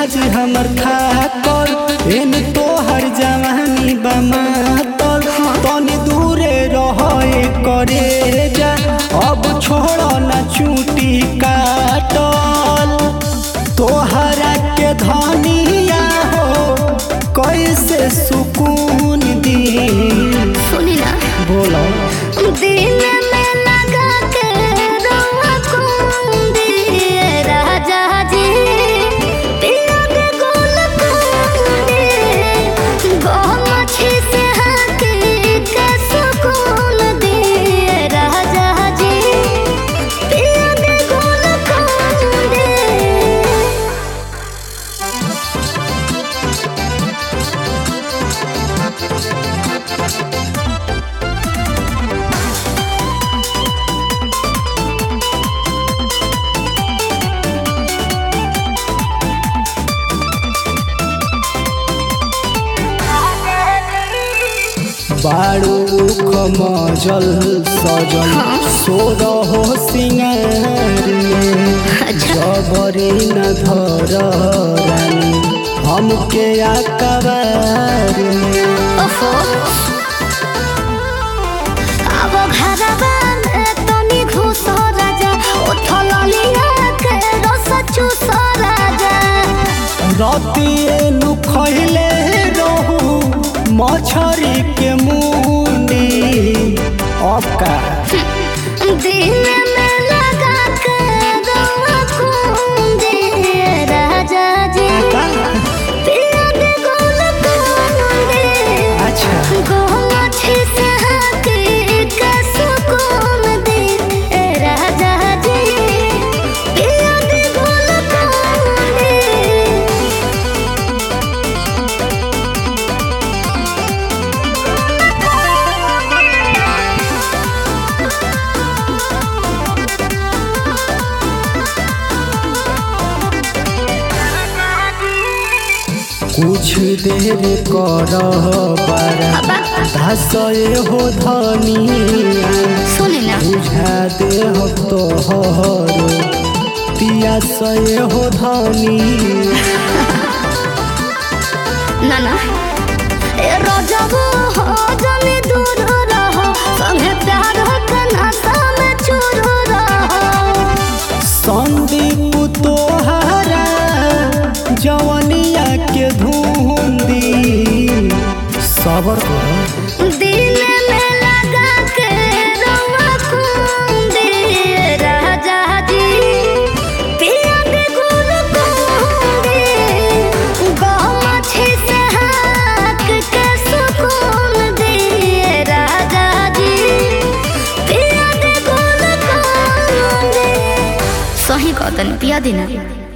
मिजाज हमर थाकल एन तोहर जवानी बमातल तनी दूरे रहे करे जा अब छोड़ न चूटी काटल तोहरा के धनिया हो कैसे सुकून दी सुनी ना बोलो दिल में लगा के रवा कुंदी राजा जी पिया के गोल कुंदी गोमछी से हकी के सुकून दिए राजा जी पिया के गोल कुंदी बारू खमजल सजल सोर हो सिंगार में जबरी न धर रानी हमके आकबार में ओफो अब घरवा में तनी घुस राजा उठल लिया के रस चूस राजा रतिए नु खैले रहू मछरी के मुंडी अका दिन में लगा के रवा कुंदी राजा जी पिया के गोल कुंदी अच्छा गोमछी से हकी के सुकून दी ए राजा जी पिया के गोल कुंदी कुछ देर कर बारा धसए हो धनिया सुनी ना बुझा दे हो तोहर पियासए हो धनी ना ना ए रजबो हो जनी दूर रहो संगे प्यार के नशा में चूर रहो संदीप तोहरा जवनिया के धुंदी सबर कर दिल में लगा के रवा कुंदी राजा जी पिया के गुल कुंदी गमछी से हाथ के सुकून दिए राजा जी पिया के गुल कुंदी सही कहतन पिया देना